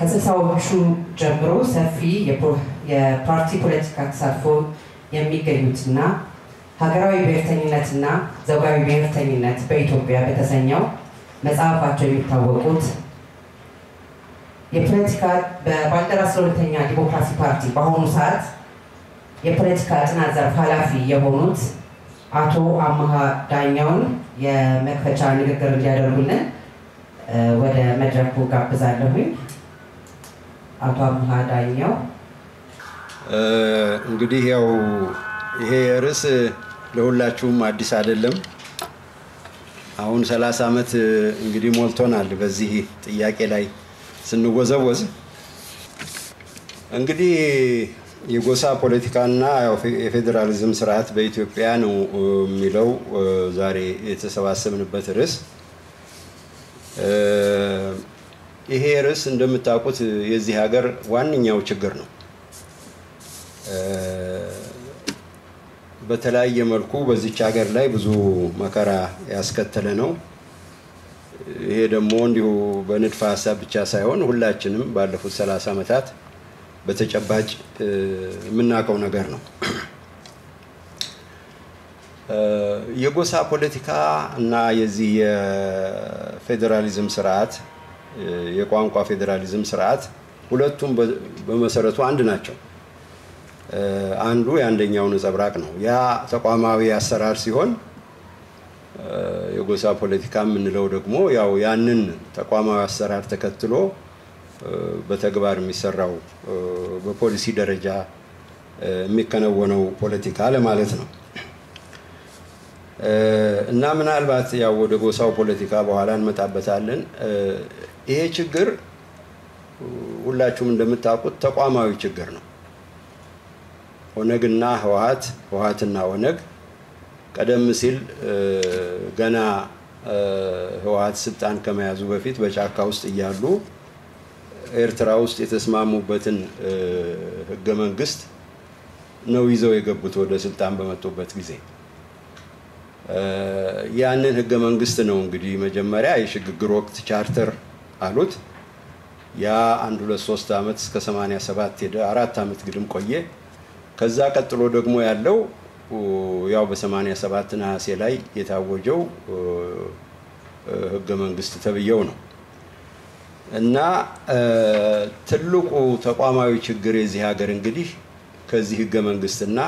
ከስልሳዎቹ ጀምሮ ሰፊ የፓርቲ ፖለቲካ ተሳትፎ የሚገኙትና ሀገራዊ ብሔርተኝነትና ዘውጋዊ ብሔርተኝነት በኢትዮጵያ በተሰኘው መጽሐፋቸው የሚታወቁት የፖለቲካ በባልደራስ ለሁለተኛ ዲሞክራሲ ፓርቲ በአሁኑ ሰዓት የፖለቲካ ጥናት ዘርፍ ኃላፊ የሆኑት አቶ አመሃ ዳኛውን የመክፈቻ ንግግር እንዲያደርጉልን ወደ መድረኩ ጋብዛለሁኝ። አቶ አመሃ ዳኛው እንግዲህ ያው ይሄ ርዕስ ለሁላችሁም አዲስ አይደለም። አሁን ሰላሳ ዓመት እንግዲህ ሞልቶናል በዚህ ጥያቄ ላይ ስንወዘወዝ። እንግዲህ የጎሳ ፖለቲካና የፌዴራሊዝም ስርዓት በኢትዮጵያ ነው የሚለው ዛሬ የተሰባሰብንበት ርዕስ። ይሄ ርዕስ እንደምታውቁት የዚህ ሀገር ዋነኛው ችግር ነው። በተለያየ መልኩ በዚች ሀገር ላይ ብዙ መከራ ያስከተለ ነው። ይሄ ደግሞ እንዲሁ በንድፈ ሀሳብ ብቻ ሳይሆን ሁላችንም ባለፉት ሰላሳ ዓመታት በተጨባጭ የምናውቀው ነገር ነው። የጎሳ ፖለቲካ እና የዚህ የፌዴራሊዝም ስርዓት የቋንቋ ፌዴራሊዝም ስርዓት ሁለቱም በመሰረቱ አንድ ናቸው። አንዱ የአንደኛው ነጸብራቅ ነው። ያ ተቋማዊ አሰራር ሲሆን የጎሳ ፖለቲካ የምንለው ደግሞ ያው ያንን ተቋማዊ አሰራር ተከትሎ በተግባር የሚሰራው በፖሊሲ ደረጃ የሚከናወነው ፖለቲካ ለማለት ነው እና ምናልባት ያው ወደ ጎሳው ፖለቲካ በኋላ እንመጣበታለን። ይሄ ችግር ሁላችሁም እንደምታውቁት ተቋማዊ ችግር ነው። ኦነግና ህወሀት ህወሀትና ኦነግ ቀደም ሲል ገና ህወሀት ስልጣን ከመያዙ በፊት በጫካ ውስጥ እያሉ ኤርትራ ውስጥ የተስማሙበትን ህገ መንግስት ነው ይዘው የገቡት ወደ ስልጣን በመጡበት ጊዜ። ያንን ህገ መንግስት ነው እንግዲህ መጀመሪያ የሽግግር ወቅት ቻርተር አሉት። ያ አንድ ሁለት ሶስት ዓመት እስከ 87 ሄደ። አራት ዓመት ግድም ቆየ። ከዛ ቀጥሎ ደግሞ ያለው ያው በ87 ነሐሴ ላይ የታወጀው ህገ መንግስት ተብየው ነው እና ትልቁ ተቋማዊ ችግር የዚህ ሀገር እንግዲህ ከዚህ ህገ መንግስትና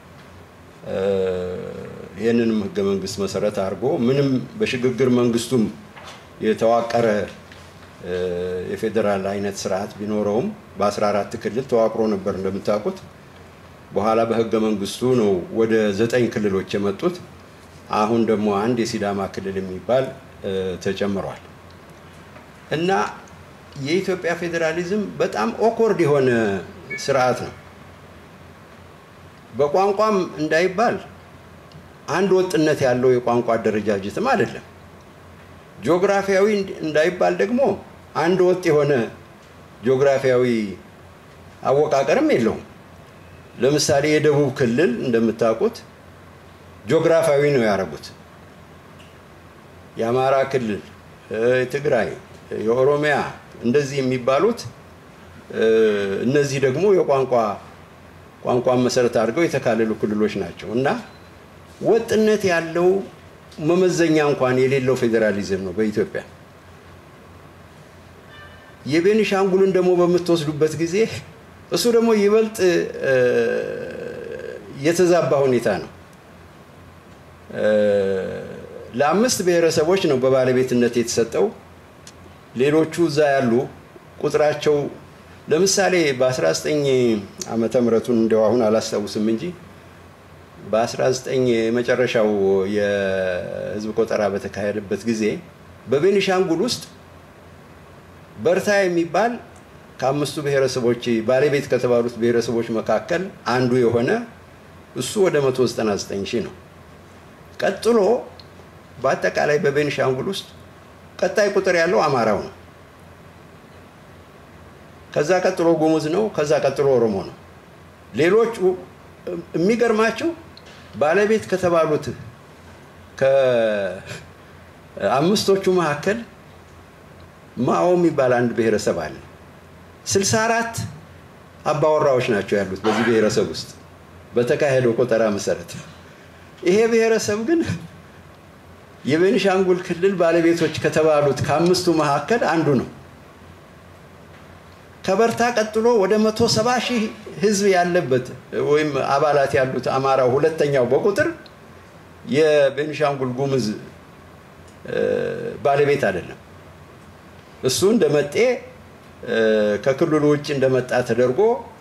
ይህንንም ህገ መንግስት መሰረት አድርጎ ምንም በሽግግር መንግስቱም የተዋቀረ የፌዴራል አይነት ስርዓት ቢኖረውም በ14 ክልል ተዋቅሮ ነበር እንደምታውቁት። በኋላ በህገ መንግስቱ ነው ወደ ዘጠኝ ክልሎች የመጡት። አሁን ደግሞ አንድ የሲዳማ ክልል የሚባል ተጨምሯል እና የኢትዮጵያ ፌዴራሊዝም በጣም ኦኮርድ የሆነ ስርዓት ነው። በቋንቋም እንዳይባል አንድ ወጥነት ያለው የቋንቋ አደረጃጀትም አይደለም። ጂኦግራፊያዊ እንዳይባል ደግሞ አንድ ወጥ የሆነ ጂኦግራፊያዊ አወቃቀርም የለውም። ለምሳሌ የደቡብ ክልል እንደምታውቁት ጂኦግራፊያዊ ነው ያደረጉት። የአማራ ክልል፣ የትግራይ፣ የኦሮሚያ እንደዚህ የሚባሉት እነዚህ ደግሞ የቋንቋ ቋንቋን መሰረት አድርገው የተካለሉ ክልሎች ናቸው እና ወጥነት ያለው መመዘኛ እንኳን የሌለው ፌዴራሊዝም ነው በኢትዮጵያ። የቤኒሻንጉልን ደግሞ በምትወስዱበት ጊዜ እሱ ደግሞ ይበልጥ የተዛባ ሁኔታ ነው። ለአምስት ብሔረሰቦች ነው በባለቤትነት የተሰጠው። ሌሎቹ እዛ ያሉ ቁጥራቸው ለምሳሌ በ19 ዓመተ ምህረቱን እንዲያው አሁን አላስታውስም እንጂ በ19 የመጨረሻው የህዝብ ቆጠራ በተካሄደበት ጊዜ በቤኒሻንጉል ውስጥ በርታ የሚባል ከአምስቱ ብሔረሰቦች ባለቤት ከተባሉት ብሔረሰቦች መካከል አንዱ የሆነ እሱ ወደ 199 ሺህ ነው። ቀጥሎ በአጠቃላይ በቤኒሻንጉል ውስጥ ቀጣይ ቁጥር ያለው አማራው ነው። ከዛ ቀጥሎ ጉሙዝ ነው። ከዛ ቀጥሎ ኦሮሞ ነው። ሌሎቹ የሚገርማቸው ባለቤት ከተባሉት ከአምስቶቹ መካከል ማኦ የሚባል አንድ ብሔረሰብ አለ። 64 አባወራዎች ናቸው ያሉት በዚህ ብሔረሰብ ውስጥ በተካሄደው ቆጠራ መሰረት። ይሄ ብሔረሰብ ግን የቤኒሻንጉል ክልል ባለቤቶች ከተባሉት ከአምስቱ መካከል አንዱ ነው። ከበርታ ቀጥሎ ወደ መቶ ሰባ ሺህ ህዝብ ያለበት ወይም አባላት ያሉት አማራው ሁለተኛው በቁጥር የቤኒሻንጉል ጉሙዝ ባለቤት አይደለም። እሱ እንደመጤ ከክልሉ ውጭ እንደመጣ ተደርጎ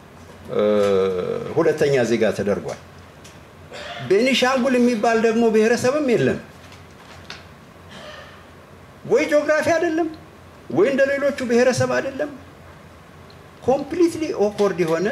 ሁለተኛ ዜጋ ተደርጓል። ቤኒሻንጉል የሚባል ደግሞ ብሔረሰብም የለም። ወይ ጂኦግራፊ አይደለም ወይ እንደ ሌሎቹ ብሔረሰብ አይደለም። ኮምፕሊትሊ ኦኮርድ የሆነ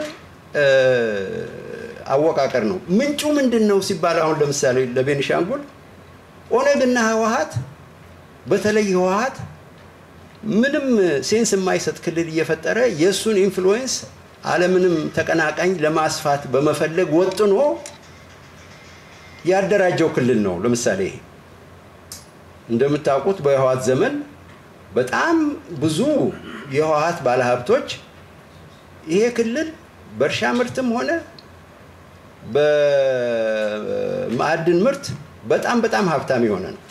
አወቃቀር ነው። ምንጩ ምንድን ነው ሲባል አሁን ለምሳሌ ለቤኒሻንጉል ኦነግና ህወሀት በተለይ ህወሀት ምንም ሴንስ የማይሰጥ ክልል እየፈጠረ የእሱን ኢንፍሉዌንስ አለምንም ተቀናቃኝ ለማስፋት በመፈለግ ወጥኖ ያደራጀው ክልል ነው። ለምሳሌ ይሄ እንደምታውቁት በህወሀት ዘመን በጣም ብዙ የህወሀት ባለሀብቶች ይሄ ክልል በእርሻ ምርትም ሆነ በማዕድን ምርት በጣም በጣም ሀብታም የሆነ ነው።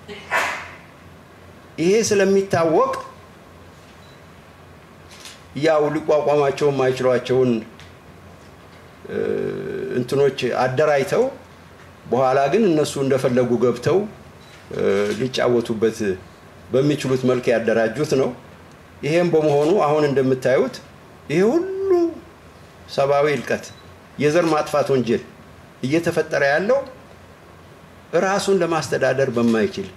ይሄ ስለሚታወቅ ያው ሊቋቋማቸው የማይችሏቸውን እንትኖች አደራጅተው በኋላ ግን እነሱ እንደፈለጉ ገብተው ሊጫወቱበት በሚችሉት መልክ ያደራጁት ነው። ይሄም በመሆኑ አሁን እንደምታዩት ይሄ ሁሉ ሰብአዊ እልቀት፣ የዘር ማጥፋት ወንጀል እየተፈጠረ ያለው ራሱን ለማስተዳደር በማይችል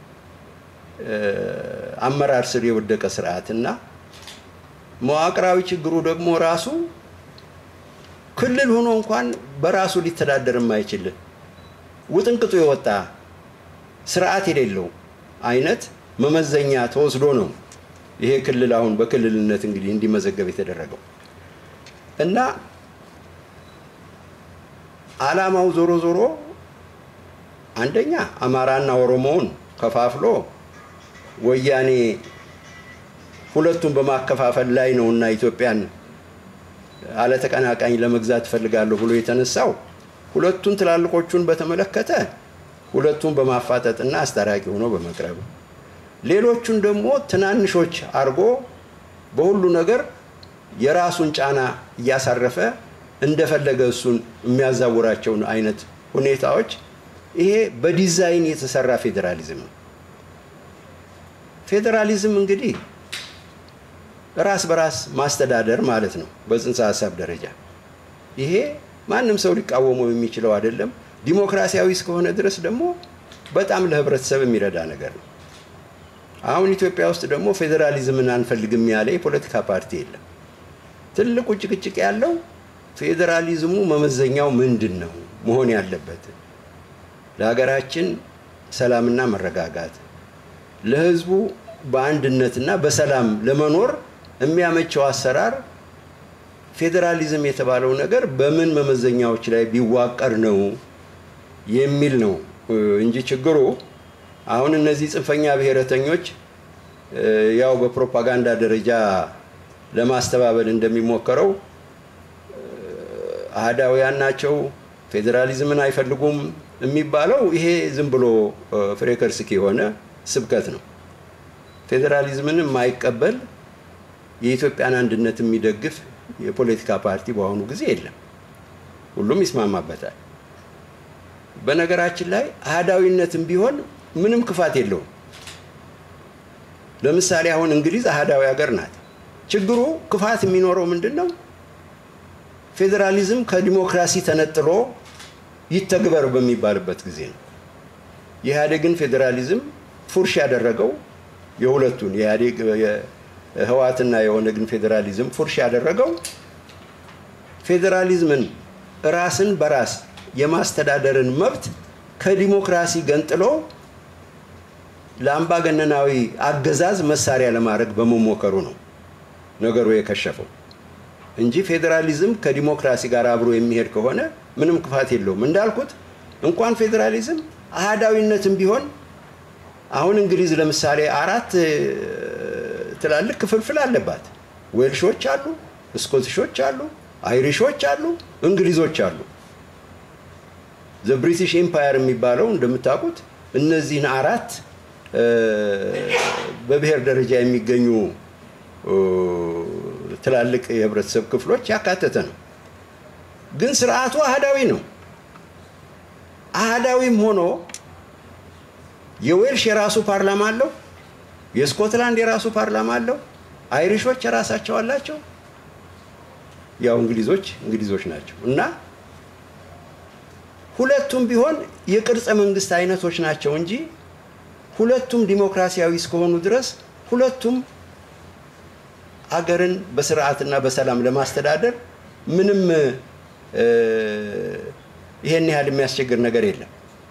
አመራር ስር የወደቀ ስርዓት እና መዋቅራዊ ችግሩ ደግሞ ራሱ ክልል ሆኖ እንኳን በራሱ ሊተዳደር የማይችል ውጥንቅጡ የወጣ ስርዓት የሌለው አይነት መመዘኛ ተወስዶ ነው ይሄ ክልል አሁን በክልልነት እንግዲህ እንዲመዘገብ የተደረገው እና ዓላማው ዞሮ ዞሮ አንደኛ አማራና ኦሮሞውን ከፋፍሎ ወያኔ ሁለቱን በማከፋፈል ላይ ነው እና ኢትዮጵያን አለተቀናቃኝ ለመግዛት እፈልጋለሁ ብሎ የተነሳው ሁለቱን ትላልቆቹን በተመለከተ ሁለቱን በማፋጠጥና አስታራቂ ሆኖ በመቅረብ ሌሎቹን ደግሞ ትናንሾች አድርጎ በሁሉ ነገር የራሱን ጫና እያሳረፈ እንደፈለገ እሱን የሚያዛውራቸውን አይነት ሁኔታዎች ይሄ በዲዛይን የተሰራ ፌዴራሊዝም ነው። ፌዴራሊዝም እንግዲህ ራስ በራስ ማስተዳደር ማለት ነው በጽንሰ ሀሳብ ደረጃ። ይሄ ማንም ሰው ሊቃወመው የሚችለው አይደለም። ዲሞክራሲያዊ እስከሆነ ድረስ ደግሞ በጣም ለህብረተሰብ የሚረዳ ነገር ነው። አሁን ኢትዮጵያ ውስጥ ደግሞ ፌዴራሊዝምን አንፈልግም ያለ የፖለቲካ ፓርቲ የለም። ትልቁ ጭቅጭቅ ያለው ፌዴራሊዝሙ መመዘኛው ምንድን ነው መሆን ያለበት ለሀገራችን ሰላምና መረጋጋት ለህዝቡ በአንድነትና በሰላም ለመኖር የሚያመቸው አሰራር ፌዴራሊዝም የተባለው ነገር በምን መመዘኛዎች ላይ ቢዋቀር ነው የሚል ነው እንጂ ችግሩ አሁን እነዚህ ጽንፈኛ ብሔረተኞች ያው በፕሮፓጋንዳ ደረጃ ለማስተባበል እንደሚሞከረው አህዳውያን ናቸው፣ ፌዴራሊዝምን አይፈልጉም የሚባለው ይሄ ዝም ብሎ ፍሬከርስክ የሆነ ስብከት ነው። ፌዴራሊዝምን የማይቀበል የኢትዮጵያን አንድነት የሚደግፍ የፖለቲካ ፓርቲ በአሁኑ ጊዜ የለም። ሁሉም ይስማማበታል። በነገራችን ላይ አህዳዊነትም ቢሆን ምንም ክፋት የለውም። ለምሳሌ አሁን እንግሊዝ አህዳዊ ሀገር ናት። ችግሩ ክፋት የሚኖረው ምንድን ነው? ፌዴራሊዝም ከዲሞክራሲ ተነጥሎ ይተግበር በሚባልበት ጊዜ ነው። የኢህአዴግን ፌዴራሊዝም ፉርሽ ያደረገው የሁለቱን የኢህአዴግ የህወሓትና የኦነግን ፌዴራሊዝም ፉርሽ ያደረገው ፌዴራሊዝምን ራስን በራስ የማስተዳደርን መብት ከዲሞክራሲ ገንጥሎ ለአምባገነናዊ አገዛዝ መሳሪያ ለማድረግ በመሞከሩ ነው ነገሩ የከሸፈው እንጂ ፌዴራሊዝም ከዲሞክራሲ ጋር አብሮ የሚሄድ ከሆነ ምንም ክፋት የለውም። እንዳልኩት እንኳን ፌዴራሊዝም አህዳዊነትም ቢሆን አሁን እንግሊዝ ለምሳሌ አራት ትላልቅ ክፍልፍል አለባት። ዌልሾች አሉ፣ ስኮቲሾች አሉ፣ አይሪሾች አሉ፣ እንግሊዞች አሉ። ዘ ብሪቲሽ ኤምፓየር የሚባለው እንደምታውቁት እነዚህን አራት በብሔር ደረጃ የሚገኙ ትላልቅ የህብረተሰብ ክፍሎች ያካተተ ነው። ግን ስርዓቱ አህዳዊ ነው። አህዳዊም ሆኖ የዌልሽ የራሱ ፓርላማ አለው፣ የስኮትላንድ የራሱ ፓርላማ አለው፣ አይሪሾች የራሳቸው አላቸው። ያው እንግሊዞች እንግሊዞች ናቸው እና ሁለቱም ቢሆን የቅርጸ መንግስት አይነቶች ናቸው እንጂ ሁለቱም ዲሞክራሲያዊ እስከሆኑ ድረስ ሁለቱም አገርን በስርዓትና በሰላም ለማስተዳደር ምንም ይሄን ያህል የሚያስቸግር ነገር የለም።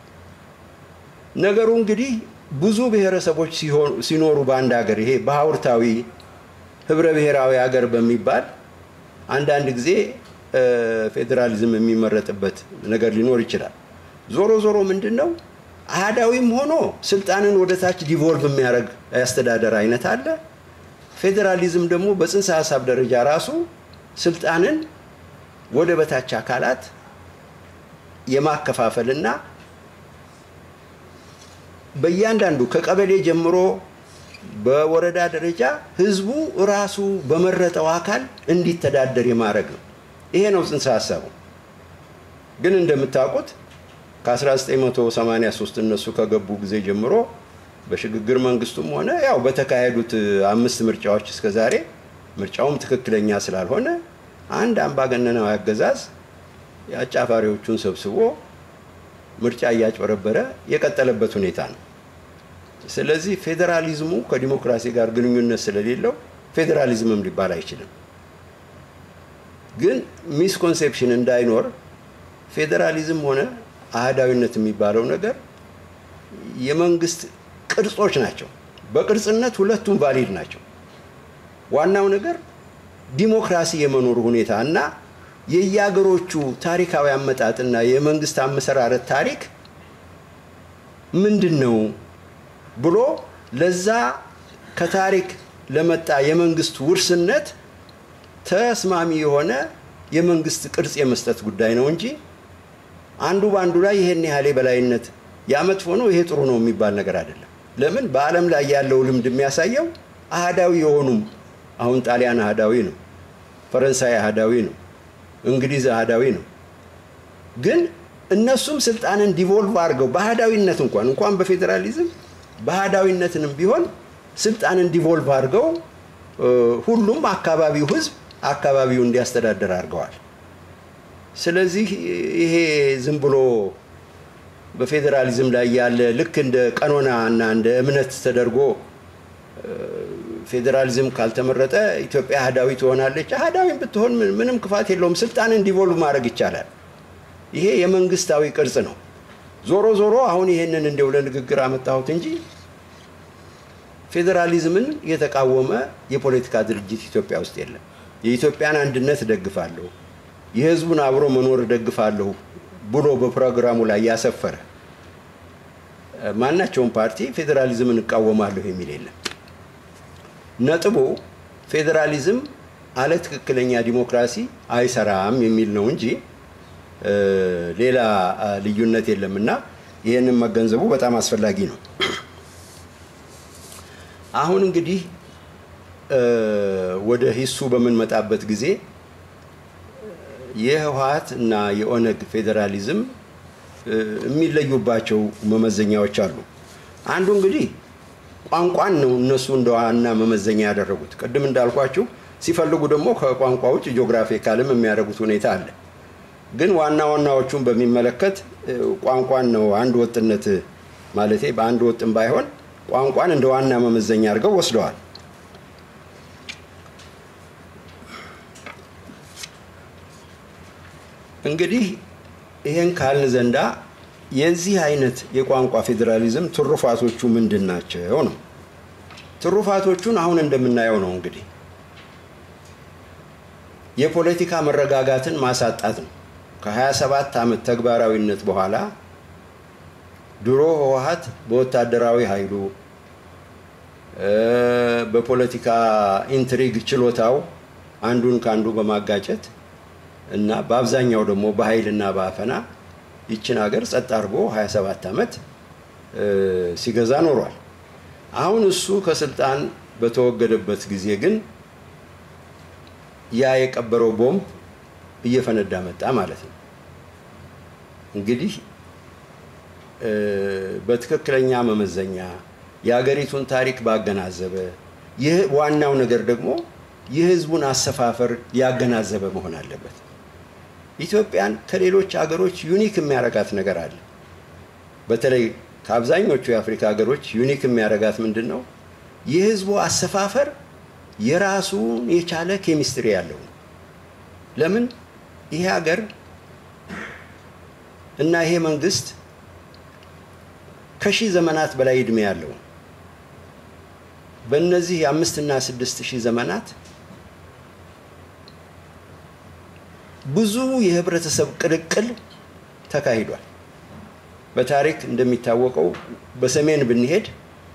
ነገሩ እንግዲህ ብዙ ብሔረሰቦች ሲኖሩ በአንድ ሀገር ይሄ በሀውርታዊ ህብረ ብሔራዊ ሀገር በሚባል አንዳንድ ጊዜ ፌዴራሊዝም የሚመረጥበት ነገር ሊኖር ይችላል። ዞሮ ዞሮ ምንድን ነው አህዳዊም ሆኖ ስልጣንን ወደ ታች ዲቮልቭ የሚያደርግ የአስተዳደር አይነት አለ። ፌዴራሊዝም ደግሞ በጽንሰ ሀሳብ ደረጃ ራሱ ስልጣንን ወደ በታች አካላት የማከፋፈልና በእያንዳንዱ ከቀበሌ ጀምሮ በወረዳ ደረጃ ህዝቡ ራሱ በመረጠው አካል እንዲተዳደር የማድረግ ነው። ይሄ ነው ጽንሰ ሀሳቡ። ግን እንደምታውቁት ከ1983 እነሱ ከገቡ ጊዜ ጀምሮ በሽግግር መንግስቱም ሆነ ያው በተካሄዱት አምስት ምርጫዎች እስከ ዛሬ ምርጫውም ትክክለኛ ስላልሆነ አንድ አምባገነናዊ አገዛዝ የአጫፋሪዎቹን ሰብስቦ ምርጫ እያጭበረበረ የቀጠለበት ሁኔታ ነው። ስለዚህ ፌዴራሊዝሙ ከዲሞክራሲ ጋር ግንኙነት ስለሌለው ፌዴራሊዝምም ሊባል አይችልም። ግን ሚስኮንሴፕሽን እንዳይኖር ፌዴራሊዝም ሆነ አህዳዊነት የሚባለው ነገር የመንግስት ቅርጾች ናቸው። በቅርጽነት ሁለቱም ቫሊድ ናቸው። ዋናው ነገር ዲሞክራሲ የመኖሩ ሁኔታ እና የየአገሮቹ ታሪካዊ አመጣጥና የመንግስት አመሰራረት ታሪክ ምንድን ነው ብሎ ለዛ ከታሪክ ለመጣ የመንግስት ውርስነት ተስማሚ የሆነ የመንግስት ቅርጽ የመስጠት ጉዳይ ነው እንጂ አንዱ በአንዱ ላይ ይሄን ያህል የበላይነት ያ መጥፎ ነው ይሄ ጥሩ ነው የሚባል ነገር አይደለም። ለምን በዓለም ላይ ያለው ልምድ የሚያሳየው አህዳዊ የሆኑም አሁን ጣሊያን አህዳዊ ነው፣ ፈረንሳይ አህዳዊ ነው፣ እንግሊዝ አህዳዊ ነው። ግን እነሱም ስልጣንን ዲቮልቭ አድርገው በአህዳዊነት እንኳን እንኳን በፌዴራሊዝም በአህዳዊነትንም ቢሆን ስልጣንን ዲቮልቭ አድርገው ሁሉም አካባቢው ህዝብ አካባቢው እንዲያስተዳደር አድርገዋል። ስለዚህ ይሄ ዝም ብሎ በፌዴራሊዝም ላይ ያለ ልክ እንደ ቀኖና እና እንደ እምነት ተደርጎ ፌዴራሊዝም ካልተመረጠ ኢትዮጵያ አህዳዊ ትሆናለች። አህዳዊም ብትሆን ምንም ክፋት የለውም። ስልጣንን ዲቮልቭ ማድረግ ይቻላል። ይሄ የመንግስታዊ ቅርጽ ነው። ዞሮ ዞሮ አሁን ይሄንን እንደው ለንግግር አመጣሁት እንጂ ፌዴራሊዝምን የተቃወመ የፖለቲካ ድርጅት ኢትዮጵያ ውስጥ የለም። የኢትዮጵያን አንድነት እደግፋለሁ፣ የህዝቡን አብሮ መኖር እደግፋለሁ ብሎ በፕሮግራሙ ላይ ያሰፈረ ማናቸውም ፓርቲ ፌዴራሊዝምን እቃወማለሁ የሚል የለም። ነጥቡ ፌዴራሊዝም አለ ትክክለኛ ዲሞክራሲ አይሰራም የሚል ነው እንጂ ሌላ ልዩነት የለም እና ይህንን መገንዘቡ በጣም አስፈላጊ ነው። አሁን እንግዲህ ወደ ሂሱ በምንመጣበት ጊዜ የህወሀት እና የኦነግ ፌዴራሊዝም የሚለዩባቸው መመዘኛዎች አሉ። አንዱ እንግዲህ ቋንቋን ነው እነሱ እንደ ዋና መመዘኛ ያደረጉት። ቅድም እንዳልኳችሁ ሲፈልጉ ደግሞ ከቋንቋ ውጭ ጂኦግራፊካልም የሚያደርጉት ሁኔታ አለ። ግን ዋና ዋናዎቹን በሚመለከት ቋንቋን ነው አንድ ወጥነት ማለቴ በአንድ ወጥም ባይሆን ቋንቋን እንደ ዋና መመዘኛ አድርገው ወስደዋል። እንግዲህ ይህን ካልን ዘንዳ የዚህ አይነት የቋንቋ ፌዴራሊዝም ትሩፋቶቹ ምንድን ናቸው ነው። ትሩፋቶቹን አሁን እንደምናየው ነው። እንግዲህ የፖለቲካ መረጋጋትን ማሳጣት ነው። ከ27 ዓመት ተግባራዊነት በኋላ ድሮ ህወሀት በወታደራዊ ኃይሉ በፖለቲካ ኢንትሪግ ችሎታው አንዱን ከአንዱ በማጋጨት እና በአብዛኛው ደግሞ በኃይልና በአፈና ይችን ሀገር ጸጥ አድርጎ 27 ዓመት ሲገዛ ኖሯል። አሁን እሱ ከስልጣን በተወገደበት ጊዜ ግን ያ የቀበረው ቦምብ እየፈነዳ መጣ ማለት ነው። እንግዲህ በትክክለኛ መመዘኛ የሀገሪቱን ታሪክ ባገናዘበ ይህ ዋናው ነገር ደግሞ የህዝቡን አሰፋፈር ያገናዘበ መሆን አለበት። ኢትዮጵያን ከሌሎች ሀገሮች ዩኒክ የሚያረጋት ነገር አለ። በተለይ ከአብዛኞቹ የአፍሪካ ሀገሮች ዩኒክ የሚያረጋት ምንድን ነው? የህዝቡ አሰፋፈር የራሱን የቻለ ኬሚስትሪ ያለው ነው። ለምን ይሄ ሀገር እና ይሄ መንግስት ከሺህ ዘመናት በላይ እድሜ ያለው በእነዚህ የአምስት እና ስድስት ሺህ ዘመናት ብዙ የህብረተሰብ ቅልቅል ተካሂዷል። በታሪክ እንደሚታወቀው በሰሜን ብንሄድ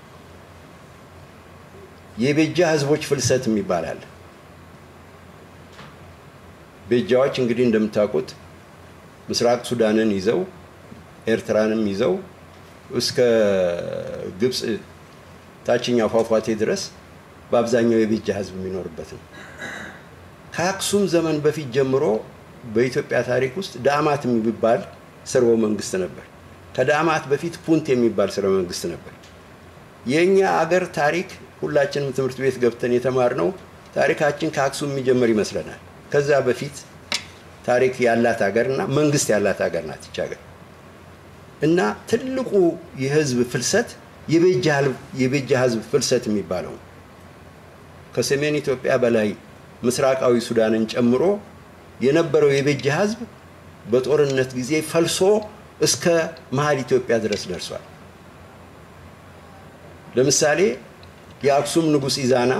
የቤጃ ህዝቦች ፍልሰት የሚባል አለ። ቤጃዎች እንግዲህ እንደምታውቁት ምስራቅ ሱዳንን ይዘው ኤርትራንም ይዘው እስከ ግብፅ ታችኛው ፏፏቴ ድረስ በአብዛኛው የቤጃ ህዝብ የሚኖርበት ነው። ከአክሱም ዘመን በፊት ጀምሮ በኢትዮጵያ ታሪክ ውስጥ ዳማት የሚባል ስርወ መንግስት ነበር። ከዳማት በፊት ፑንት የሚባል ስርወ መንግስት ነበር። የእኛ አገር ታሪክ ሁላችንም ትምህርት ቤት ገብተን የተማርነው ታሪካችን ከአክሱም የሚጀምር ይመስለናል። ከዛ በፊት ታሪክ ያላት ሀገር እና መንግስት ያላት ሀገር ናት ይች ሀገር እና ትልቁ የህዝብ ፍልሰት የቤጃ ህዝብ ፍልሰት የሚባለው ከሰሜን ኢትዮጵያ በላይ ምስራቃዊ ሱዳንን ጨምሮ የነበረው የቤጃ ህዝብ በጦርነት ጊዜ ፈልሶ እስከ መሀል ኢትዮጵያ ድረስ ደርሷል። ለምሳሌ የአክሱም ንጉሥ ኢዛና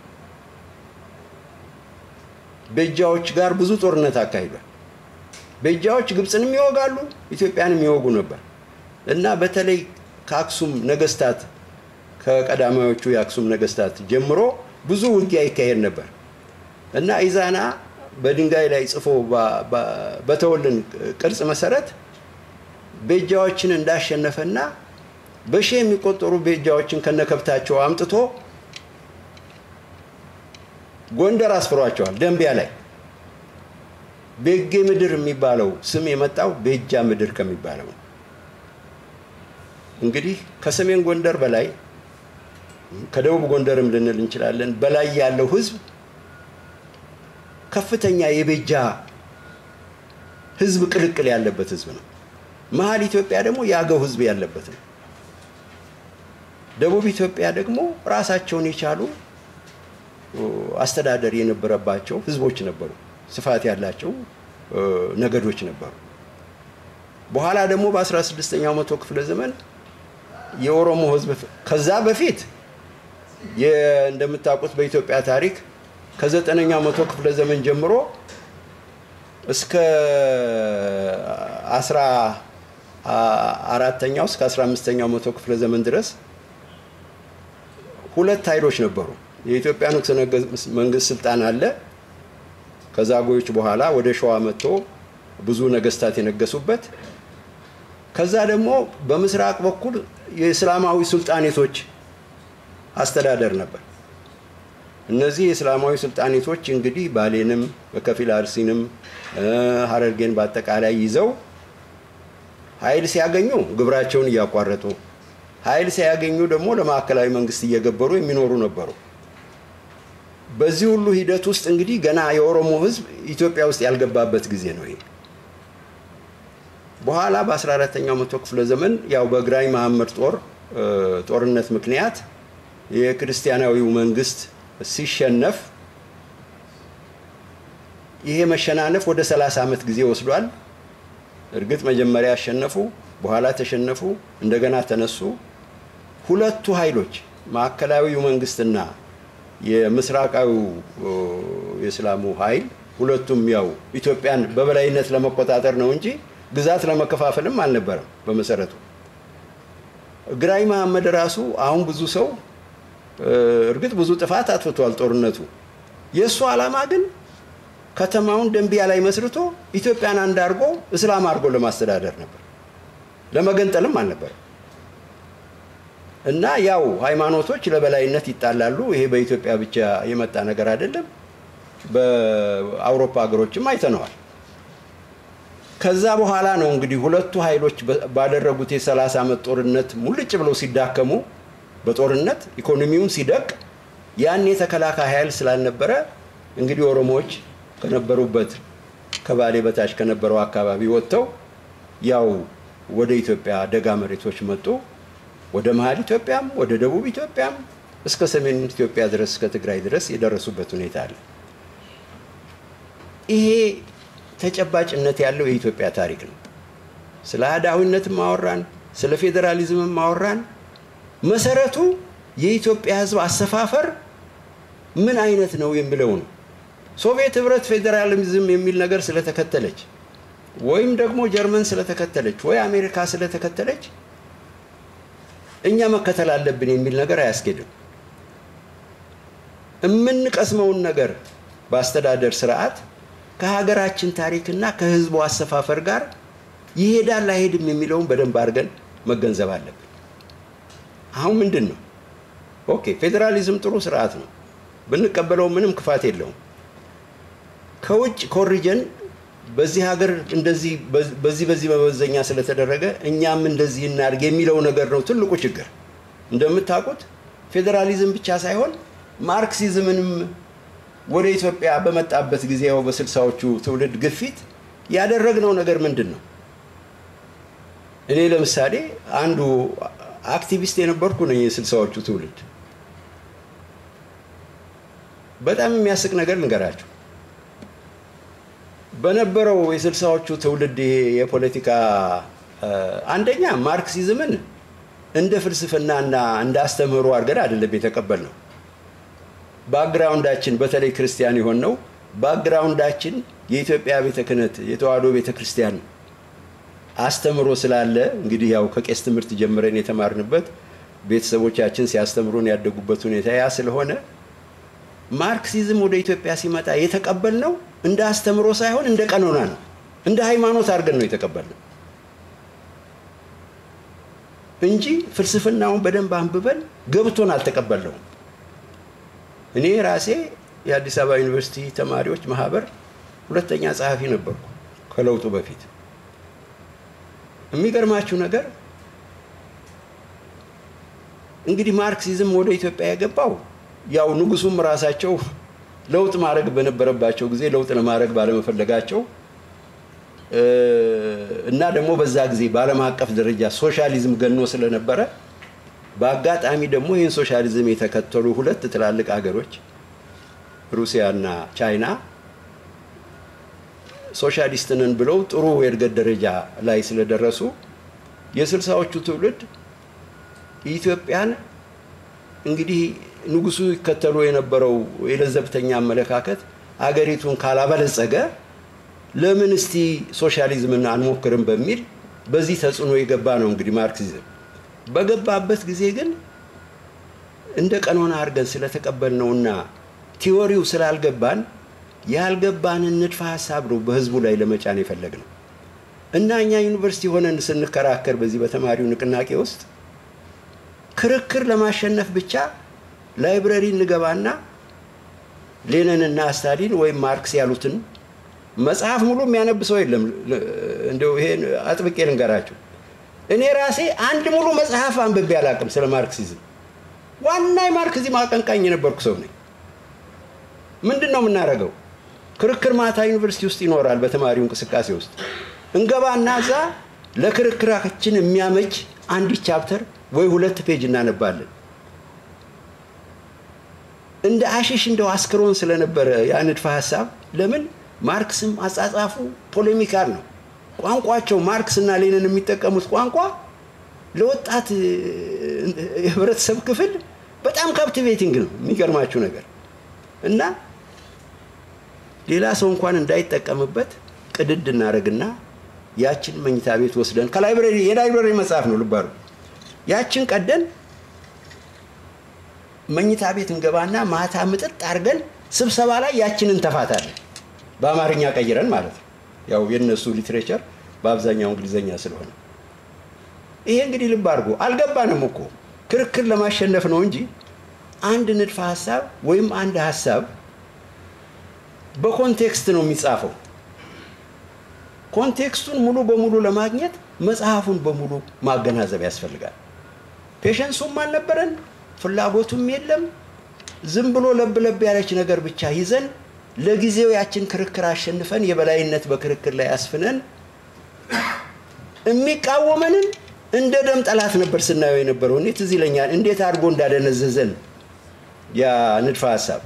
ቤጃዎች ጋር ብዙ ጦርነት አካሂዷል። ቤጃዎች ግብፅንም ይወጋሉ፣ ኢትዮጵያንም ይወጉ ነበር እና በተለይ ከአክሱም ነገስታት ከቀዳማዮቹ የአክሱም ነገስታት ጀምሮ ብዙ ውጊያ ይካሄድ ነበር እና ኢዛና በድንጋይ ላይ ጽፎ በተወልን ቅርጽ መሰረት ቤጃዎችን እንዳሸነፈና በሺህ የሚቆጠሩ ቤጃዎችን ከነከብታቸው አምጥቶ ጎንደር አስፍሯቸዋል። ደንቢያ ላይ ቤጌ ምድር የሚባለው ስም የመጣው ቤጃ ምድር ከሚባለው ነው። እንግዲህ ከሰሜን ጎንደር በላይ ከደቡብ ጎንደርም ልንል እንችላለን በላይ ያለው ህዝብ ከፍተኛ የቤጃ ህዝብ ቅልቅል ያለበት ህዝብ ነው። መሀል ኢትዮጵያ ደግሞ የአገው ህዝብ ያለበት ነው። ደቡብ ኢትዮጵያ ደግሞ ራሳቸውን የቻሉ አስተዳደር የነበረባቸው ህዝቦች ነበሩ። ስፋት ያላቸው ነገዶች ነበሩ። በኋላ ደግሞ በ16ኛው መቶ ክፍለ ዘመን የኦሮሞ ህዝብ ከዛ በፊት እንደምታውቁት በኢትዮጵያ ታሪክ ከዘጠነኛው መቶ ክፍለ ዘመን ጀምሮ እስከ አስራ አራተኛው እስከ አስራ አምስተኛው መቶ ክፍለ ዘመን ድረስ ሁለት ኃይሎች ነበሩ። የኢትዮጵያ ንጉሠ መንግስት ስልጣን አለ። ከዛጉዎች በኋላ ወደ ሸዋ መጥቶ ብዙ ነገስታት የነገሱበት። ከዛ ደግሞ በምስራቅ በኩል የእስላማዊ ሱልጣኔቶች አስተዳደር ነበር። እነዚህ የእስላማዊ ሱልጣኔቶች እንግዲህ ባሌንም በከፊል አርሲንም ሀረርጌን በአጠቃላይ ይዘው ኃይል ሲያገኙ ግብራቸውን እያቋረጡ ኃይል ሲያገኙ ደግሞ ለማዕከላዊ መንግስት እየገበሩ የሚኖሩ ነበሩ። በዚህ ሁሉ ሂደት ውስጥ እንግዲህ ገና የኦሮሞ ህዝብ ኢትዮጵያ ውስጥ ያልገባበት ጊዜ ነው ይሄ። በኋላ በ14ተኛው መቶ ክፍለ ዘመን ያው በግራኝ መሐመድ ጦር ጦርነት ምክንያት የክርስቲያናዊው መንግስት ሲሸነፍ ይሄ መሸናነፍ ወደ 30 ዓመት ጊዜ ወስዷል። እርግጥ መጀመሪያ ያሸነፉ፣ በኋላ ተሸነፉ፣ እንደገና ተነሱ። ሁለቱ ኃይሎች ማዕከላዊው መንግስትና የምስራቃዊው የእስላሙ ኃይል ሁለቱም ያው ኢትዮጵያን በበላይነት ለመቆጣጠር ነው እንጂ ግዛት ለመከፋፈልም አልነበረም። በመሰረቱ ግራኝ መሐመድ ራሱ አሁን ብዙ ሰው እርግጥ ብዙ ጥፋት አጥፍቷል ጦርነቱ። የእሱ ዓላማ ግን ከተማውን ደንቢያ ላይ መስርቶ ኢትዮጵያን አንድ አድርጎ እስላም አድርጎ ለማስተዳደር ነበር፣ ለመገንጠልም አልነበር። እና ያው ሃይማኖቶች ለበላይነት ይጣላሉ። ይሄ በኢትዮጵያ ብቻ የመጣ ነገር አይደለም። በአውሮፓ ሀገሮችም አይተነዋል። ከዛ በኋላ ነው እንግዲህ ሁለቱ ኃይሎች ባደረጉት የሰላሳ ዓመት ጦርነት ሙልጭ ብለው ሲዳከሙ በጦርነት ኢኮኖሚውን ሲደቅ ያን የተከላካይ ኃይል ስላልነበረ እንግዲህ ኦሮሞዎች ከነበሩበት ከባሌ በታች ከነበረው አካባቢ ወጥተው ያው ወደ ኢትዮጵያ ደጋ መሬቶች መጡ። ወደ መሀል ኢትዮጵያም ወደ ደቡብ ኢትዮጵያም እስከ ሰሜን ኢትዮጵያ ድረስ እስከ ትግራይ ድረስ የደረሱበት ሁኔታ አለ። ይሄ ተጨባጭነት ያለው የኢትዮጵያ ታሪክ ነው። ስለ አህዳዊነትም ማወራን፣ ስለ ፌዴራሊዝምም ማወራን፣ መሰረቱ የኢትዮጵያ ሕዝብ አሰፋፈር ምን አይነት ነው የሚለው ነው። ሶቪየት ህብረት ፌዴራሊዝም የሚል ነገር ስለተከተለች ወይም ደግሞ ጀርመን ስለተከተለች ወይ አሜሪካ ስለተከተለች እኛ መከተል አለብን የሚል ነገር አያስኬድም። የምንቀስመውን ነገር በአስተዳደር ስርዓት ከሀገራችን ታሪክና ከህዝቡ አሰፋፈር ጋር ይሄዳል አይሄድም የሚለውን በደንብ አድርገን መገንዘብ አለብን። አሁን ምንድን ነው? ኦኬ ፌዴራሊዝም ጥሩ ስርዓት ነው፣ ብንቀበለው ምንም ክፋት የለውም። ከውጭ ኮሪጀን በዚህ ሀገር እንደዚህ በዚህ በዚህ መመዘኛ ስለተደረገ እኛም እንደዚህ እናድርግ የሚለው ነገር ነው ትልቁ ችግር። እንደምታውቁት ፌዴራሊዝም ብቻ ሳይሆን ማርክሲዝምንም ወደ ኢትዮጵያ በመጣበት ጊዜ ያው በስልሳዎቹ ትውልድ ግፊት ያደረግነው ነገር ምንድን ነው? እኔ ለምሳሌ አንዱ አክቲቪስት የነበርኩ ነኝ የስልሳዎቹ ትውልድ። በጣም የሚያስቅ ነገር ልንገራችሁ። በነበረው የስልሳዎቹ ትውልድ ይሄ የፖለቲካ አንደኛ ማርክሲዝምን እንደ ፍልስፍናና እንደ አስተምህሮ አድርገን አይደለም የተቀበልነው። ባክግራውንዳችን በተለይ ክርስቲያን የሆነው ባክግራውንዳችን የኢትዮጵያ ቤተ ክህነት የተዋህዶ ቤተ ክርስቲያን አስተምሮ ስላለ እንግዲህ ያው ከቄስ ትምህርት ጀምረን የተማርንበት ቤተሰቦቻችን ሲያስተምሩን ያደጉበት ሁኔታ ያ ስለሆነ ማርክሲዝም ወደ ኢትዮጵያ ሲመጣ የተቀበልነው እንደ አስተምሮ ሳይሆን እንደ ቀኖና ነው፣ እንደ ሃይማኖት አድርገን ነው የተቀበልነው እንጂ ፍልስፍናውን በደንብ አንብበን ገብቶን አልተቀበልነውም። እኔ ራሴ የአዲስ አበባ ዩኒቨርሲቲ ተማሪዎች ማህበር ሁለተኛ ጸሐፊ ነበርኩ ከለውጡ በፊት። የሚገርማችሁ ነገር እንግዲህ ማርክሲዝም ወደ ኢትዮጵያ የገባው ያው ንጉሱም ራሳቸው ለውጥ ማድረግ በነበረባቸው ጊዜ ለውጥ ለማድረግ ባለመፈለጋቸው እና ደግሞ በዛ ጊዜ በዓለም አቀፍ ደረጃ ሶሻሊዝም ገኖ ስለነበረ በአጋጣሚ ደግሞ ይህን ሶሻሊዝም የተከተሉ ሁለት ትላልቅ ሀገሮች ሩሲያ እና ቻይና ሶሻሊስት ነን ብለው ጥሩ የእድገት ደረጃ ላይ ስለደረሱ የስልሳዎቹ ትውልድ ኢትዮጵያን እንግዲህ ንጉሱ ይከተሉ የነበረው የለዘብተኛ አመለካከት አገሪቱን ካላበለጸገ ለምን እስቲ ሶሻሊዝምን አንሞክርም በሚል በዚህ ተጽዕኖ የገባ ነው እንግዲህ ማርክሲዝም። በገባበት ጊዜ ግን እንደ ቀኖና አድርገን ስለተቀበልነውና ቲዎሪው ስላልገባን ያልገባንን ንድፈ ሀሳብ ነው በህዝቡ ላይ ለመጫን የፈለግነው እና እኛ ዩኒቨርሲቲ ሆነን ስንከራከር በዚህ በተማሪው ንቅናቄ ውስጥ ክርክር ለማሸነፍ ብቻ ላይብረሪ እንገባና ሌኒንና ስታሊን ወይም ማርክስ ያሉትን መጽሐፍ ሙሉ የሚያነብ ሰው የለም። እንደው ይሄን አጥብቄ ልንገራቸው። እኔ ራሴ አንድ ሙሉ መጽሐፍ አንብቤ አላውቅም ስለ ማርክሲዝም። ዋና የማርክሲዝም አቀንቃኝ የነበርኩ ሰው ነኝ። ምንድን ነው የምናደርገው? ክርክር ማታ ዩኒቨርሲቲ ውስጥ ይኖራል። በተማሪው እንቅስቃሴ ውስጥ እንገባና እዛ ለክርክራችን የሚያመች አንድ ቻፕተር ወይ ሁለት ፔጅ እናነባለን። እንደ አሽሽ እንደው አስክሮን ስለነበረ ያ ንድፈ ሀሳብ ለምን ማርክስም አጻጻፉ ፖሌሚካል ነው። ቋንቋቸው ማርክስ እና ሌንን የሚጠቀሙት ቋንቋ ለወጣት የህብረተሰብ ክፍል በጣም ካፕቲቬቲንግ ነው። የሚገርማችሁ ነገር እና ሌላ ሰው እንኳን እንዳይጠቀምበት ቅድድ እናደርግና ያችን መኝታ ቤት ወስደን ከላይብረሪ የላይብረሪ መጽሐፍ ነው ልባሩ ያችን ቀደን መኝታ ቤት እንገባና ማታ ምጥጥ አድርገን ስብሰባ ላይ ያችንን ተፋታለን። በአማርኛ ቀይረን ማለት ነው። ያው የእነሱ ሊትሬቸር በአብዛኛው እንግሊዘኛ ስለሆነ ይሄ እንግዲህ ልብ አድርጎ አልገባንም እኮ ክርክር ለማሸነፍ ነው እንጂ አንድ ንድፈ ሀሳብ ወይም አንድ ሀሳብ በኮንቴክስት ነው የሚጻፈው። ኮንቴክስቱን ሙሉ በሙሉ ለማግኘት መጽሐፉን በሙሉ ማገናዘብ ያስፈልጋል። ፔሸንሱም አልነበረን፣ ፍላጎቱም የለም። ዝም ብሎ ለብ ለብ ያለች ነገር ብቻ ይዘን ለጊዜው ያችን ክርክር አሸንፈን የበላይነት በክርክር ላይ አስፍነን የሚቃወመንን እንደ ደም ጠላት ነበር ስናየው የነበረው። እኔ ትዝ ይለኛል እንዴት አድርጎ እንዳደነዘዘን ያ ንድፈ ሀሳብ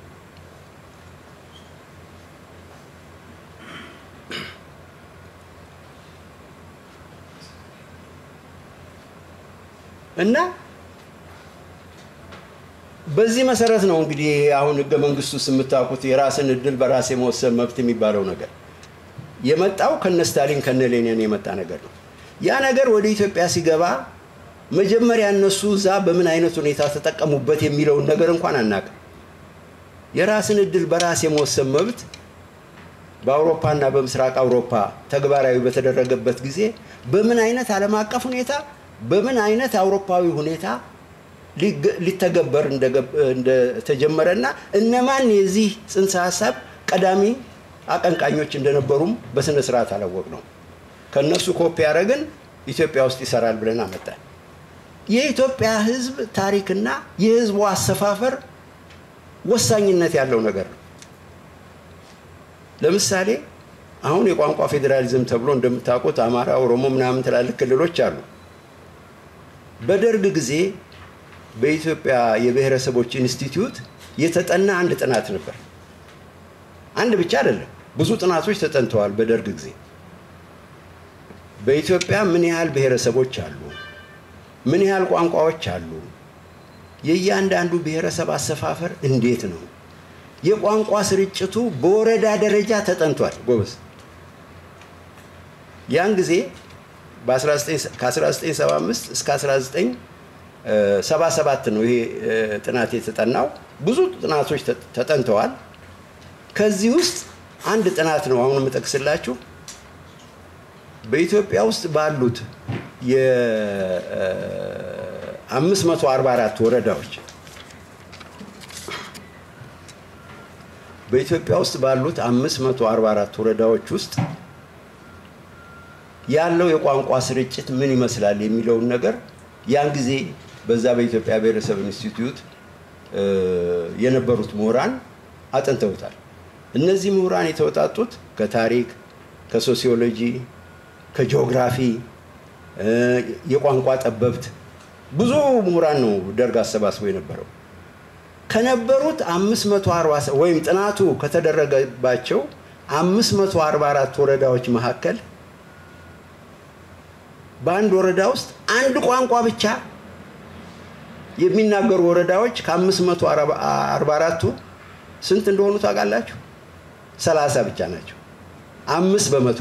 እና በዚህ መሰረት ነው እንግዲህ አሁን ህገ መንግስቱ ውስጥ የምታውቁት የራስን እድል በራስ የመወሰን መብት የሚባለው ነገር የመጣው ከነ ስታሊን ከነ ሌኒን የመጣ ነገር ነው። ያ ነገር ወደ ኢትዮጵያ ሲገባ መጀመሪያ እነሱ እዛ በምን አይነት ሁኔታ ተጠቀሙበት የሚለውን ነገር እንኳን አናውቅም። የራስን እድል በራስ የመወሰን መብት በአውሮፓና በምስራቅ አውሮፓ ተግባራዊ በተደረገበት ጊዜ በምን አይነት ዓለም አቀፍ ሁኔታ በምን አይነት አውሮፓዊ ሁኔታ ሊተገበር እንደተጀመረና እነማን የዚህ ጽንሰ ሀሳብ ቀዳሚ አቀንቃኞች እንደነበሩም በስነ ስርዓት አላወቅ ነው። ከእነሱ ኮፒ ያደረግን ኢትዮጵያ ውስጥ ይሰራል ብለን አመጣን። የኢትዮጵያ ሕዝብ ታሪክና የሕዝቡ አሰፋፈር ወሳኝነት ያለው ነገር ነው። ለምሳሌ አሁን የቋንቋ ፌዴራሊዝም ተብሎ እንደምታውቁት አማራ፣ ኦሮሞ ምናምን ትላልቅ ክልሎች አሉ። በደርግ ጊዜ በኢትዮጵያ የብሔረሰቦች ኢንስቲትዩት የተጠና አንድ ጥናት ነበር። አንድ ብቻ አይደለም፣ ብዙ ጥናቶች ተጠንተዋል። በደርግ ጊዜ በኢትዮጵያ ምን ያህል ብሔረሰቦች አሉ፣ ምን ያህል ቋንቋዎች አሉ፣ የእያንዳንዱ ብሔረሰብ አሰፋፈር እንዴት ነው፣ የቋንቋ ስርጭቱ በወረዳ ደረጃ ተጠንቷል። ጎበዝ ያን ጊዜ ከ1975 እስከ 1977 ነው ይሄ ጥናት የተጠናው። ብዙ ጥናቶች ተጠንተዋል። ከዚህ ውስጥ አንድ ጥናት ነው አሁን የምጠቅስላችሁ። በኢትዮጵያ ውስጥ ባሉት የ544 ወረዳዎች በኢትዮጵያ ውስጥ ባሉት 544 ወረዳዎች ውስጥ ያለው የቋንቋ ስርጭት ምን ይመስላል የሚለውን ነገር ያን ጊዜ በዛ በኢትዮጵያ ብሔረሰብ ኢንስቲትዩት የነበሩት ምሁራን አጥንተውታል። እነዚህ ምሁራን የተወጣጡት ከታሪክ፣ ከሶሲዮሎጂ፣ ከጂኦግራፊ፣ የቋንቋ ጠበብት ብዙ ምሁራን ነው ደርግ አሰባስቦ የነበረው። ከነበሩት 540 ወይም ጥናቱ ከተደረገባቸው 544 ወረዳዎች መካከል በአንድ ወረዳ ውስጥ አንድ ቋንቋ ብቻ የሚናገሩ ወረዳዎች ከ544ቱ ስንት እንደሆኑ ታውቃላችሁ? ሰላሳ ብቻ ናቸው። አምስት በመቶ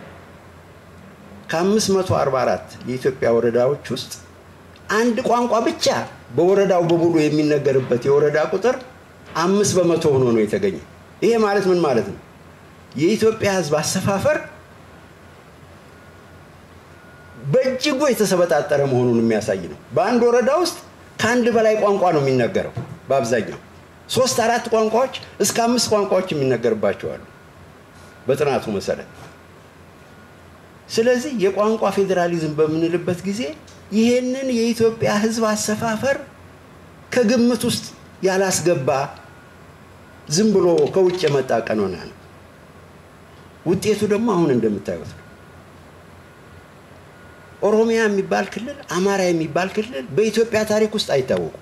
ከ544 የኢትዮጵያ ወረዳዎች ውስጥ አንድ ቋንቋ ብቻ በወረዳው በሙሉ የሚነገርበት የወረዳ ቁጥር አምስት በመቶ ሆኖ ነው የተገኘ። ይሄ ማለት ምን ማለት ነው? የኢትዮጵያ ሕዝብ አሰፋፈር በእጅጉ የተሰበጣጠረ መሆኑን የሚያሳይ ነው። በአንድ ወረዳ ውስጥ ከአንድ በላይ ቋንቋ ነው የሚነገረው። በአብዛኛው ሶስት አራት ቋንቋዎች እስከ አምስት ቋንቋዎች የሚነገርባቸው አሉ በጥናቱ መሰረት። ስለዚህ የቋንቋ ፌዴራሊዝም በምንልበት ጊዜ ይሄንን የኢትዮጵያ ሕዝብ አሰፋፈር ከግምት ውስጥ ያላስገባ ዝም ብሎ ከውጭ የመጣ ቀኖና ነው። ውጤቱ ደግሞ አሁን እንደምታዩት ነው። ኦሮሚያ የሚባል ክልል፣ አማራ የሚባል ክልል በኢትዮጵያ ታሪክ ውስጥ አይታወቁም።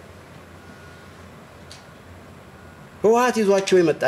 ህወሓት ይዟቸው የመጣ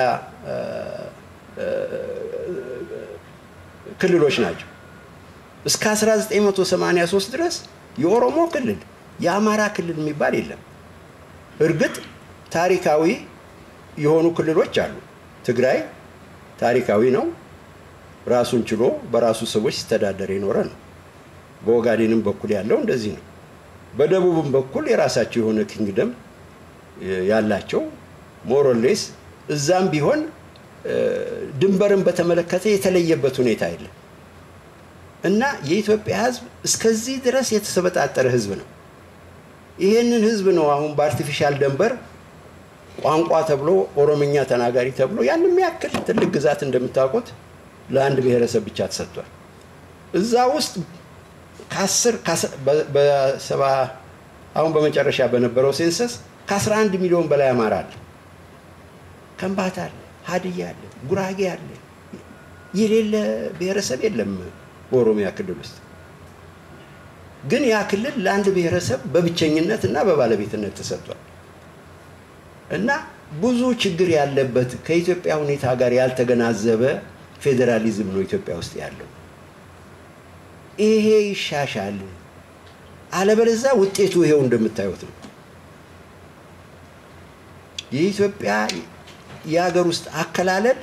ክልሎች ናቸው። እስከ 1983 ድረስ የኦሮሞ ክልል፣ የአማራ ክልል የሚባል የለም። እርግጥ ታሪካዊ የሆኑ ክልሎች አሉ። ትግራይ ታሪካዊ ነው። ራሱን ችሎ በራሱ ሰዎች ሲተዳደር የኖረ ነው። በኦጋዴንም በኩል ያለው እንደዚህ ነው። በደቡብም በኩል የራሳቸው የሆነ ኪንግደም ያላቸው ሞሮሌስ እዛም ቢሆን ድንበርን በተመለከተ የተለየበት ሁኔታ የለም እና የኢትዮጵያ ሕዝብ እስከዚህ ድረስ የተሰበጣጠረ ሕዝብ ነው። ይሄንን ሕዝብ ነው አሁን በአርቲፊሻል ደንበር ቋንቋ ተብሎ ኦሮምኛ ተናጋሪ ተብሎ ያን የሚያክል ትልቅ ግዛት እንደምታውቁት ለአንድ ብሔረሰብ ብቻ ተሰጥቷል። እዛ ውስጥ ከአስር በሰባ አሁን በመጨረሻ በነበረው ሴንሰስ ከ11 ሚሊዮን በላይ አማራ አለ፣ ከምባታ አለ፣ ሀድያ አለ፣ ጉራጌ አለ። የሌለ ብሔረሰብ የለም በኦሮሚያ ክልል ውስጥ። ግን ያ ክልል ለአንድ ብሔረሰብ በብቸኝነት እና በባለቤትነት ተሰጥቷል እና ብዙ ችግር ያለበት ከኢትዮጵያ ሁኔታ ጋር ያልተገናዘበ ፌዴራሊዝም ነው ኢትዮጵያ ውስጥ ያለው። ይሄ ይሻሻል፣ አለበለዚያ ውጤቱ ይሄው እንደምታዩት ነው። የኢትዮጵያ የሀገር ውስጥ አከላለል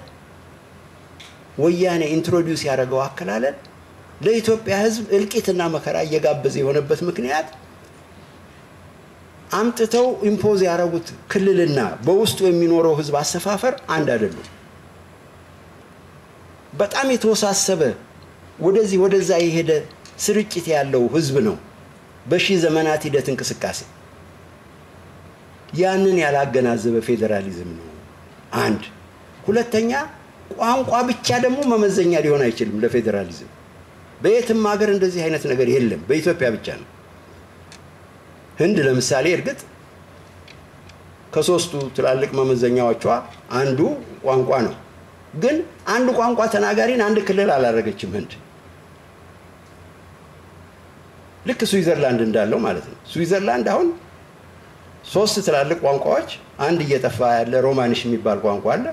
ወያኔ ኢንትሮዲውስ ያደረገው አከላለል ለኢትዮጵያ ሕዝብ እልቂትና መከራ እየጋበዘ የሆነበት ምክንያት አምጥተው ኢምፖዝ ያደረጉት ክልልና በውስጡ የሚኖረው ሕዝብ አሰፋፈር አንድ አይደሉም። በጣም የተወሳሰበ ወደዚህ ወደዛ የሄደ ስርጭት ያለው ሕዝብ ነው። በሺህ ዘመናት ሂደት እንቅስቃሴ ያንን ያላገናዘበ ፌዴራሊዝም ነው። አንድ ሁለተኛ ቋንቋ ብቻ ደግሞ መመዘኛ ሊሆን አይችልም ለፌዴራሊዝም። በየትም ሀገር እንደዚህ አይነት ነገር የለም፣ በኢትዮጵያ ብቻ ነው። ህንድ ለምሳሌ እርግጥ ከሶስቱ ትላልቅ መመዘኛዎቿ አንዱ ቋንቋ ነው። ግን አንድ ቋንቋ ተናጋሪን አንድ ክልል አላደረገችም ህንድ። ልክ ስዊዘርላንድ እንዳለው ማለት ነው። ስዊዘርላንድ አሁን ሶስት ትላልቅ ቋንቋዎች አንድ እየጠፋ ያለ ሮማኒሽ የሚባል ቋንቋ አለ።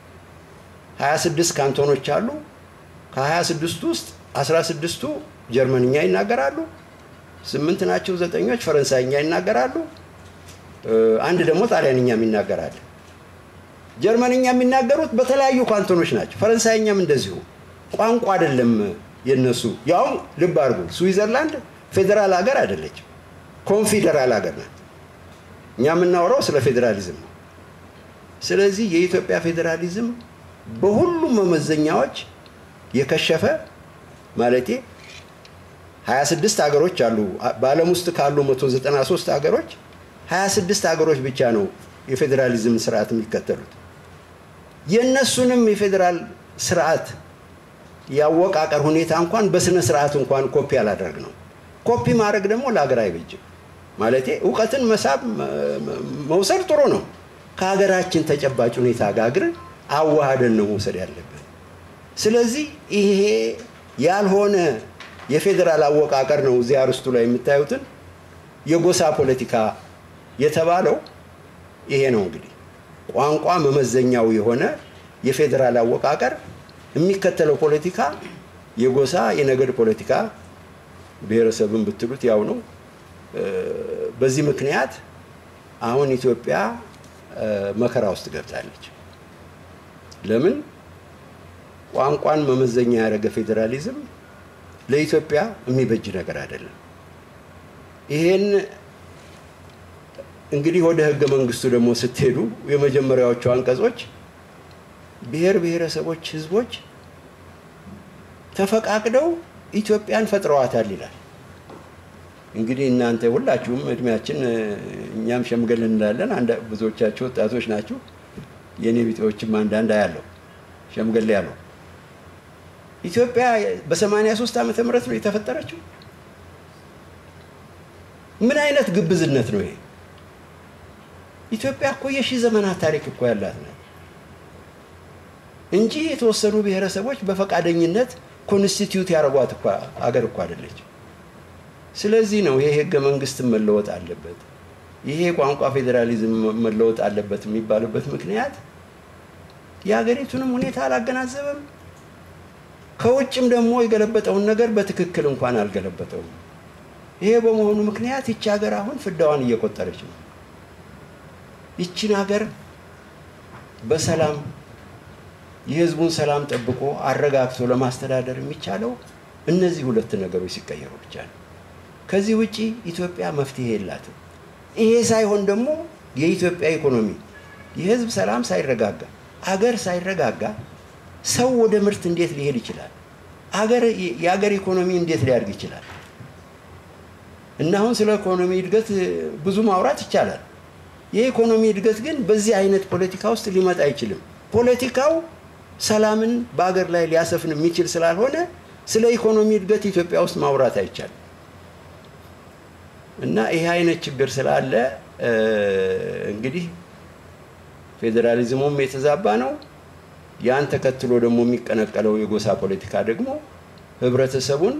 26 ካንቶኖች አሉ። ከ26 ውስጥ 16ቱ ጀርመንኛ ይናገራሉ። ስምንት ናቸው ዘጠኞች ፈረንሳይኛ ይናገራሉ። አንድ ደግሞ ጣሊያንኛም ይናገራል። ጀርመንኛ የሚናገሩት በተለያዩ ካንቶኖች ናቸው። ፈረንሳይኛም እንደዚሁ ቋንቋ አይደለም የነሱ። ያውም ልብ አድርጉ፣ ስዊዘርላንድ ፌዴራል ሀገር አይደለችም፣ ኮንፌዴራል ሀገር ናት። እኛ የምናወራው ስለ ፌዴራሊዝም ነው። ስለዚህ የኢትዮጵያ ፌዴራሊዝም በሁሉም መመዘኛዎች የከሸፈ ማለቴ 26 ሀገሮች አሉ። በዓለም ውስጥ ካሉ 193 ሀገሮች 26 ሀገሮች ብቻ ነው የፌዴራሊዝም ስርዓት የሚከተሉት። የእነሱንም የፌዴራል ስርዓት ያወቃቀር ሁኔታ እንኳን በስነ ስርዓት እንኳን ኮፒ አላደርግ ነው። ኮፒ ማድረግ ደግሞ ለሀገር አይበጅም። ማለቴ እውቀትን መሳብ መውሰድ ጥሩ ነው። ከሀገራችን ተጨባጭ ሁኔታ ጋር ግን አዋሃደን ነው መውሰድ ያለብን። ስለዚህ ይሄ ያልሆነ የፌዴራል አወቃቀር ነው እዚህ አርስቱ ላይ የምታዩትን የጎሳ ፖለቲካ የተባለው ይሄ ነው። እንግዲህ ቋንቋ መመዘኛው የሆነ የፌዴራል አወቃቀር የሚከተለው ፖለቲካ የጎሳ የነገድ ፖለቲካ ብሔረሰብን ብትሉት ያው ነው። በዚህ ምክንያት አሁን ኢትዮጵያ መከራ ውስጥ ገብታለች። ለምን? ቋንቋን መመዘኛ ያደረገ ፌዴራሊዝም ለኢትዮጵያ የሚበጅ ነገር አይደለም። ይሄን እንግዲህ ወደ ህገ መንግስቱ ደግሞ ስትሄዱ የመጀመሪያዎቹ አንቀጾች ብሔር ብሔረሰቦች፣ ህዝቦች ተፈቃቅደው ኢትዮጵያን ፈጥረዋታል ይላል። እንግዲህ እናንተ ሁላችሁም እድሜያችን እኛም ሸምገል እንላለን። ብዙዎቻችሁ ወጣቶች ናችሁ። የእኔ ቢጤዎችም አንዳንድ አያለው ሸምገል ያለው ኢትዮጵያ በሰማንያ ሶስት ዓመተ ምህረት ነው የተፈጠረችው። ምን አይነት ግብዝነት ነው ይሄ? ኢትዮጵያ እኮ የሺህ ዘመናት ታሪክ እኮ ያላት ናት እንጂ የተወሰኑ ብሔረሰቦች በፈቃደኝነት ኮንስቲትዩት ያደረጓት አገር እኮ አይደለች። ስለዚህ ነው ይሄ ህገ መንግስት መለወጥ አለበት፣ ይሄ ቋንቋ ፌዴራሊዝም መለወጥ አለበት የሚባልበት ምክንያት የሀገሪቱንም ሁኔታ አላገናዘበም። ከውጭም ደግሞ የገለበጠውን ነገር በትክክል እንኳን አልገለበጠውም። ይሄ በመሆኑ ምክንያት ይቺ ሀገር አሁን ፍዳዋን እየቆጠረች ነው። ይቺን ሀገር በሰላም የህዝቡን ሰላም ጠብቆ አረጋግቶ ለማስተዳደር የሚቻለው እነዚህ ሁለት ነገሮች ሲቀየሩ ብቻ ነው። ከዚህ ውጪ ኢትዮጵያ መፍትሄ የላትም። ይሄ ሳይሆን ደግሞ የኢትዮጵያ ኢኮኖሚ የህዝብ ሰላም ሳይረጋጋ አገር ሳይረጋጋ ሰው ወደ ምርት እንዴት ሊሄድ ይችላል? አገር የአገር ኢኮኖሚ እንዴት ሊያድግ ይችላል? እና አሁን ስለ ኢኮኖሚ እድገት ብዙ ማውራት ይቻላል። የኢኮኖሚ እድገት ግን በዚህ አይነት ፖለቲካ ውስጥ ሊመጣ አይችልም። ፖለቲካው ሰላምን በአገር ላይ ሊያሰፍን የሚችል ስላልሆነ ስለ ኢኮኖሚ እድገት ኢትዮጵያ ውስጥ ማውራት አይቻልም። እና ይሄ አይነት ችግር ስላለ እንግዲህ ፌዴራሊዝሙም የተዛባ ነው። ያን ተከትሎ ደግሞ የሚቀነቀለው የጎሳ ፖለቲካ ደግሞ ህብረተሰቡን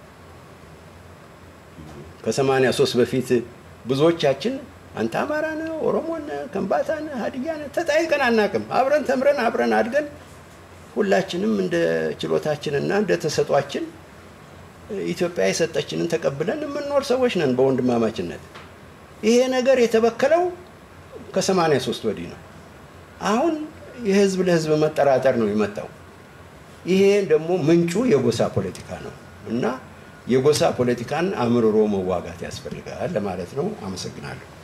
ከሰማንያ ሶስት በፊት ብዙዎቻችን አንተ አማራ ነህ፣ ኦሮሞ ነህ፣ ከምባታ ነህ፣ ሀዲያ ነህ ተጠያይቀን አናውቅም። አብረን ተምረን አብረን አድገን ሁላችንም እንደ ችሎታችንና እንደ ተሰጧችን ኢትዮጵያ የሰጠችንን ተቀብለን የምንኖር ሰዎች ነን በወንድማማችነት። ይሄ ነገር የተበከለው ከሰማንያ ሶስት ወዲህ ነው። አሁን የህዝብ ለህዝብ መጠራጠር ነው የመጣው። ይሄ ደግሞ ምንጩ የጎሳ ፖለቲካ ነው እና የጎሳ ፖለቲካን አምርሮ መዋጋት ያስፈልጋል ለማለት ነው። አመሰግናለሁ።